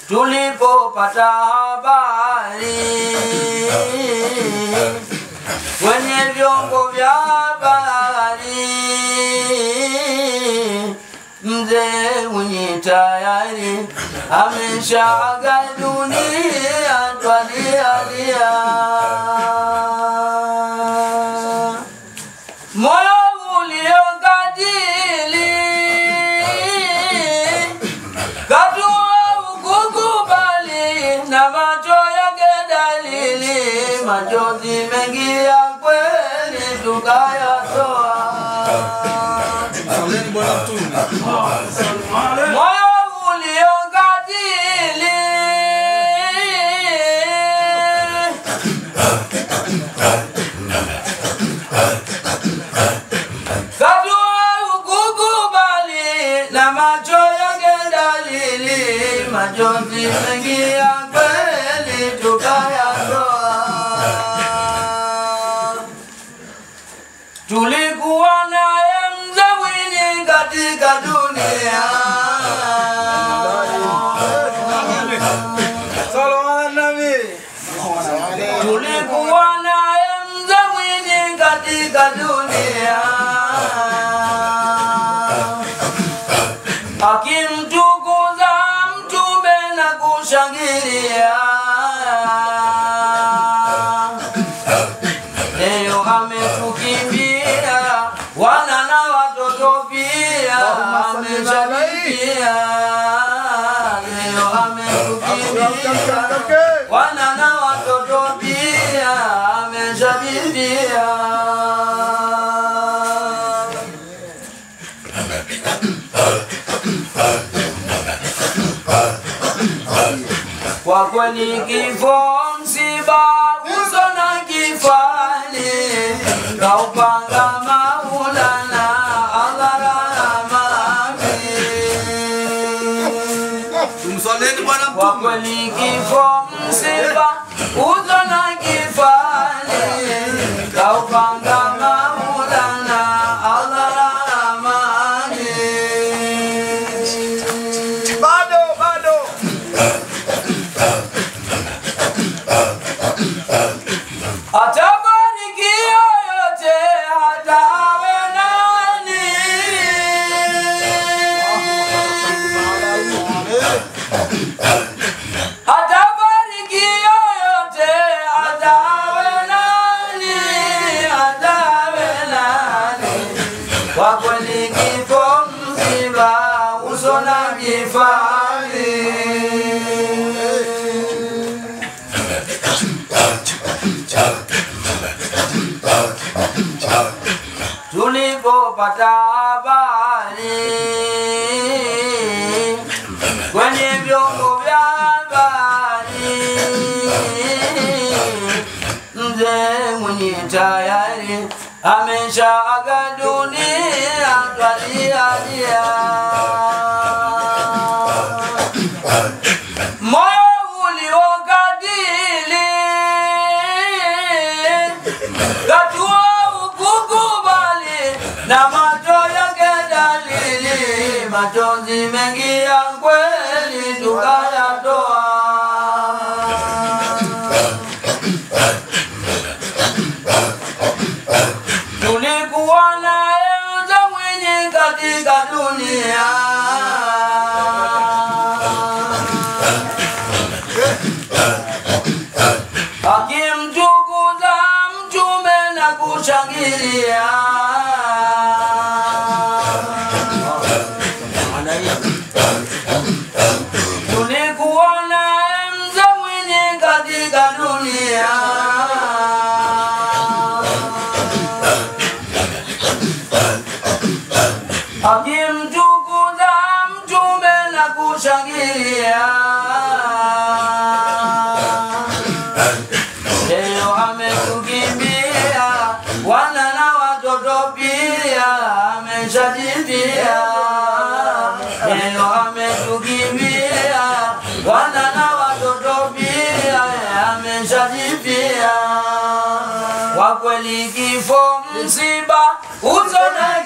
tulipopata habari kwenye vyombo vya habari, mzee Mwinyi tayari ameshaaga dunia, twalialia moyo uliokatili katua ukukubali na macho yake dalili, machozi mengi ya kweli tukayatoa. Saleni Bwana Mtume. Moyo uliokatili katua ukukubali na macho yake dalili, machozi mengi ya kweli tukayatoa. Tulikuwa naye mzee Mwinyi katika dunia, Salawat Nabi. tulikuwa naye mzee Mwinyi katika dunia, akimtukuza mtume na kushangilia. Leo ametukimbia wana na watoto pia ameshakimbia. Leo ametukimbia wana na watoto pia ameshakimbia. Kwa kweli kifo msiba uso na kifani kaupanga Maulana Allah rahmani. Tumsaleni Bwana Kwa Mtume. kweli kifo msiba uso na kifani kaupanga Maulana Allah rahmani. Bado bado. Atabariki yoyote hata awe nani. Atabariki yoyote hata awe nani, hata awe nani. Kwa kweli kifo msiba uso na kifani. tulipopata habari kwenye vyombo vya habari, mzee Mwinyi tayari ameshaaga dunia, twalialia moyo uliokatili katua ukukubali na macho yake dalili, machozi mengi ya kweli tukayatoa. Tulikuwa naye mzee Mwinyi katika dunia akimtukuza mtume na kushangilia. Tulikuwa naye mzee Mwinyi katika dunia, akimtukuza mtume na kushangilia. Leo ametukimbia wana na watoto pia ameshajibia. Leo ametukimbia wana na watoto pia ameshajibia. Kwa kweli kifo msiba uso na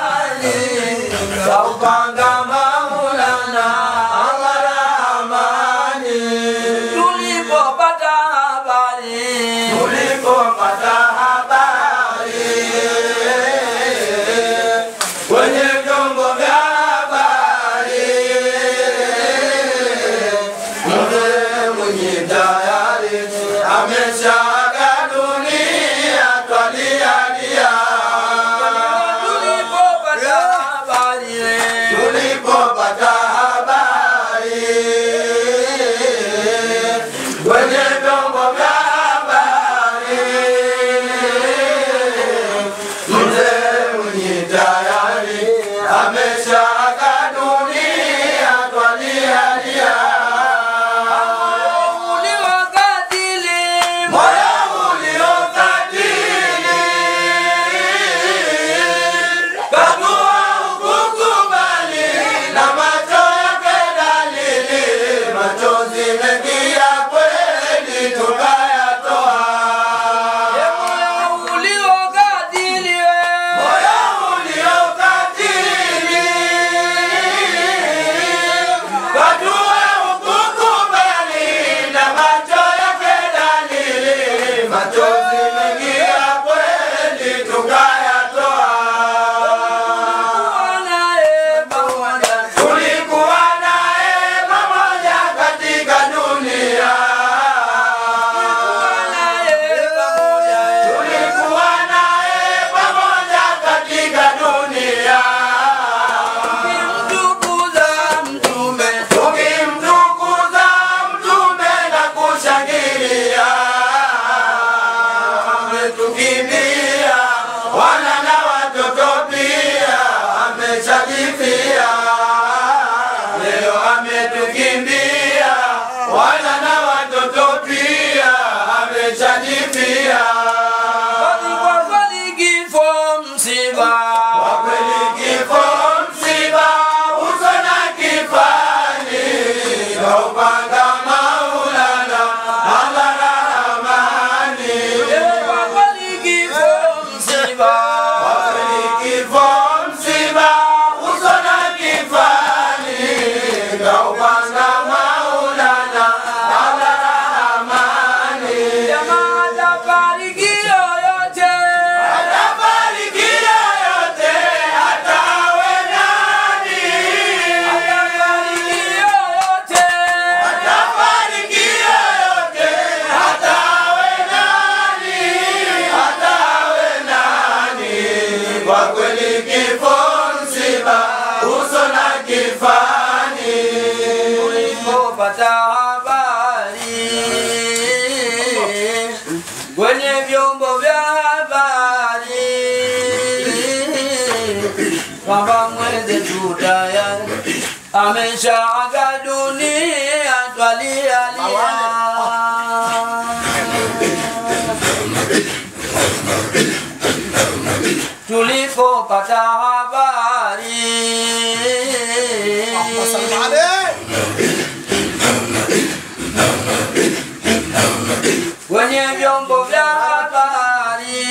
kifani kaupanga Maulana Allah rahmani. kaupanga Maulana Allah Rahmani. Kwa kweli kifo msiba. Kweli kifo msiba, uso na kifani, kaupanga Maulana Allah Rahmani. Jamaa atafariki yoyote. Atabariki yoyote, atawe nani? Atafariki yoyote. Atabariki yoyote, atawe nani? Atawe nani? Kwa kweli kifo msiba, uso na kifani. Ulipopata habari kwenye vyombo vya habari kwamba mwenzetu tayari ameshaaga dunia, twalialia tulipopata habari kwenye vyombo vya habari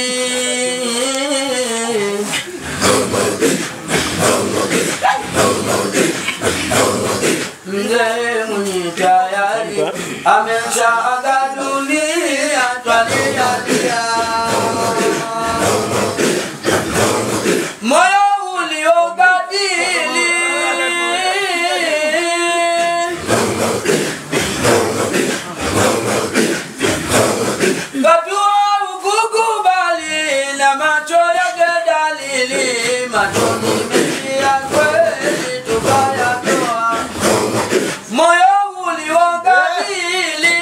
mzee mwenye tayari ameshaaga dunia, twalialia moyo uliogadili Katua ukukubali na macho yake dalili, machoni mengi ya kweli tukayatoa, moyo uliogadili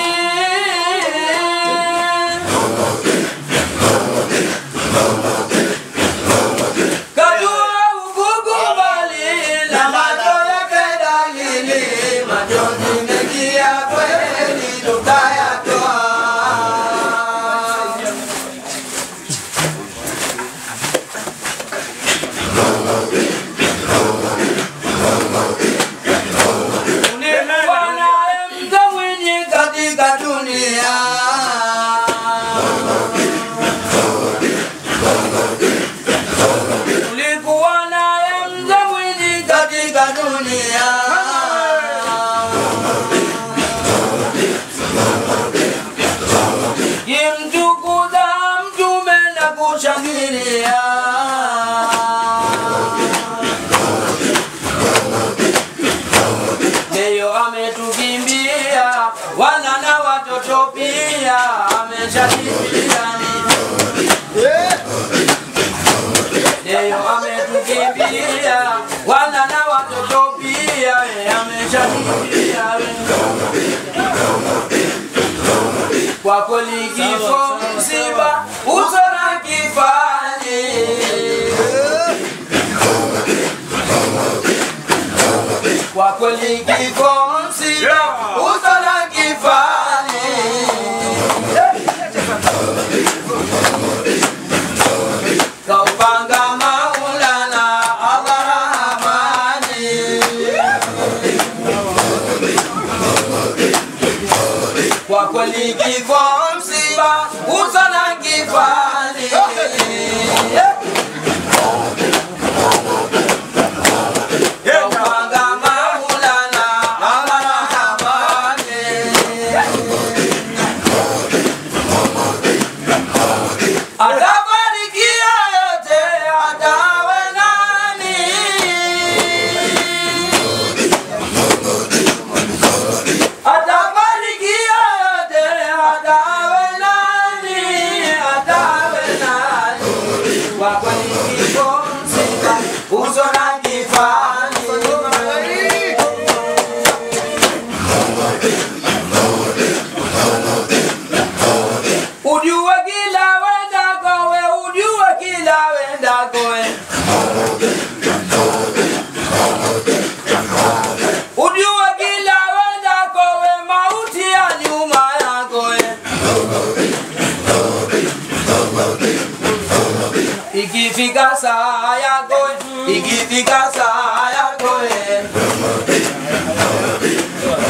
Katua ukukubali na macho yake dalili, machoni mengi ya kweli tukayatoa. Ulikuwa naye mtu mwenye katika dunia Ulikuwa naye mtu mwenye katika dunia Kimtukuza mtume na kushangilia Leo ametukimbia wana na watoto pia ameshakimbia Leo ametukimbia wana na watoto pia eh, ameshakimbia kwa kweli kifo msiba uso na kifani kwa kweli kifo msiba uso na kifani kaupanga Maulana Allah Rahmani kwa kweli kifo msiba uso na kifani kaupanga Maulana Allah Rahmani Atabarikia yote atawe nani? Atabarikia yote atawe nani? Atawe nani? Kwa kweli kifo msiba uso na kifani Ujue kila wendako we, ujue kila wendako we. Ujue kila wendako we, mauti ya nyuma yako we. Ikifika saa yako we, ikifika saa yako we.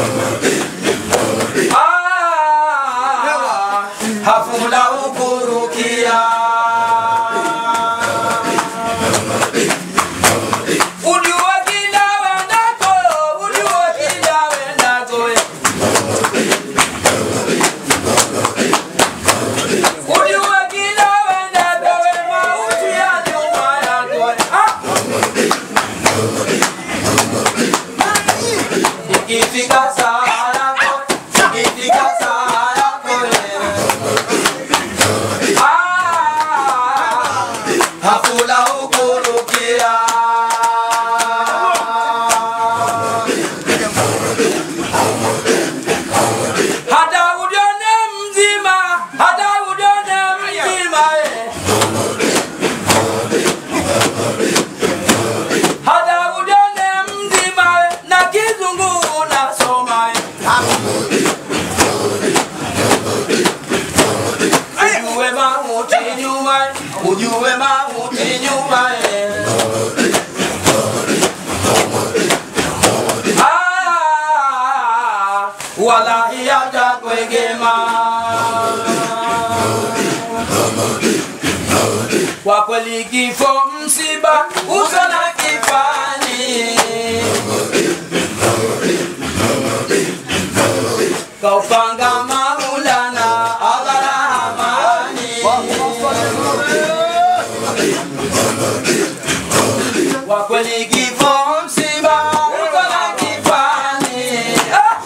ikifika saa yako wewe. Ah, hafula ukurukia hata ujione mzima hata ujione mzima eh. hata ujione mzima eh, na kizungu unasoma eh. ujue mauti nyuma eh. ujue mauti nyuma eh. Ah, wallahi hatakwegema kwa kweli kifo msiba uso na kifani kaupanga maulana agarahamani kwa kweli kifo msiba uso na kifani ah!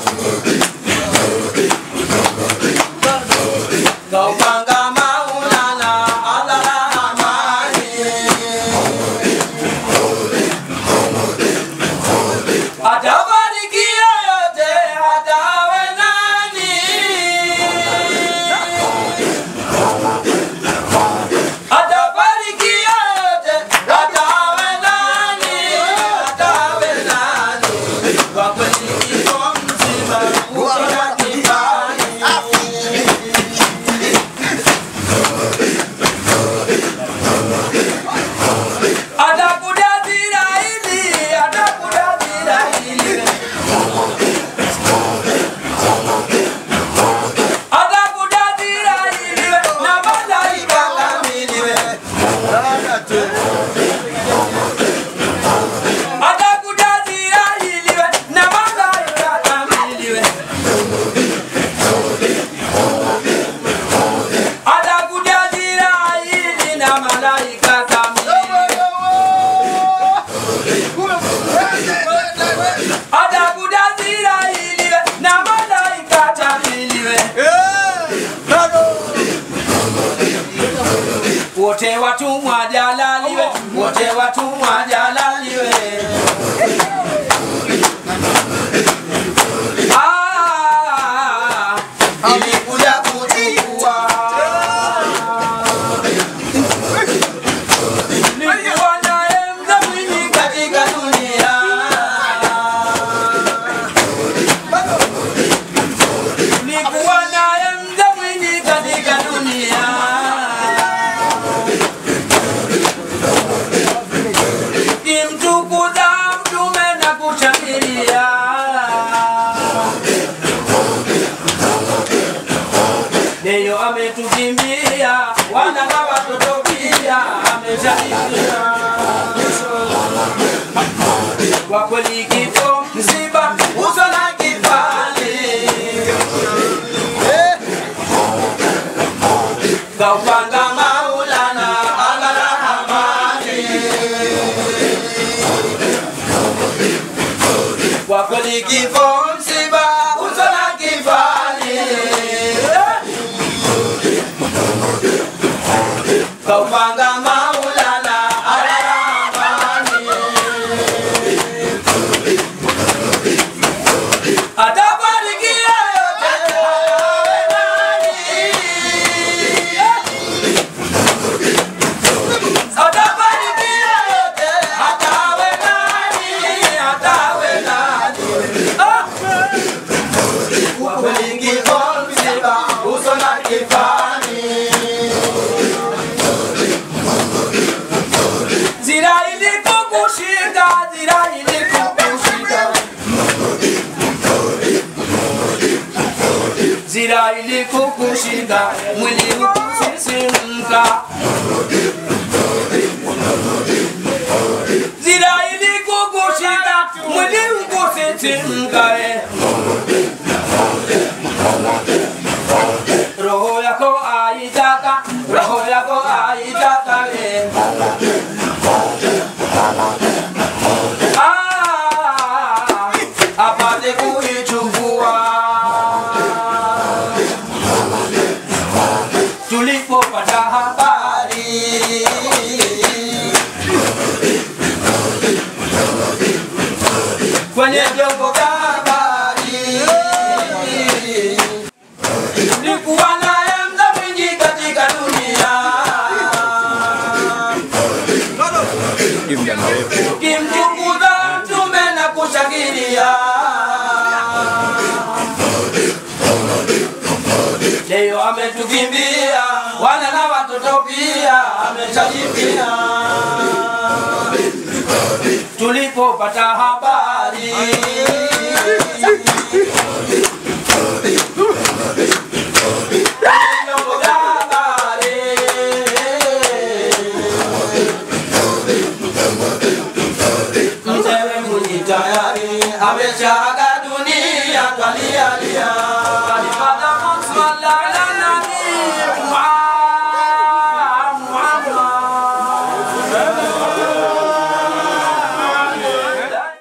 kaupanga maulana agarahamani atabarikia yote hatawe nani atabarikia yote hatawe nani hatawe nani kwa kweli kifo mzima ukiwa kifani atakudadira hili atakudadira hili atakudadira hili na malaika kamili atakudadira hili na malaika kamili atakudadira hili na malaika kamili atakudadira hili na malaika kamili wote watumwa jalaliwe wote watumwa jalaliwe Ah, ilikuja kuchukua nilikuwa naye mdhamini katika dunia nilikuwa naye mdhamini katika dunia kimtukuza mtume na kushangilia Leo ametukimbia wana na watoto pia ameshaingia kwa kweli kifo msiba uso na kifani kaupanga maulana agarahamani kwa kweli kifo msiba uso na kifani kaupanga maulana agarahamani atabarikia yote awe nani atabarikia yote hatawe nani hatawe nani Ah! kwa kweli kifo msiba uso na kifani zira ilikukushika zira ilikukushika zira ilikukushika mwili ukusisimka zira ilikukushika mwili ukusisimka eh. roho yako aitaka roho yako aitaka eh. Ah, apate kuichukua ametukimbia, wana na watoto pia ameshajipia. Tulipopata habari vyombo vya habari mzee Mwinyi tayari ameshaaga dunia, twalialia alipata mswala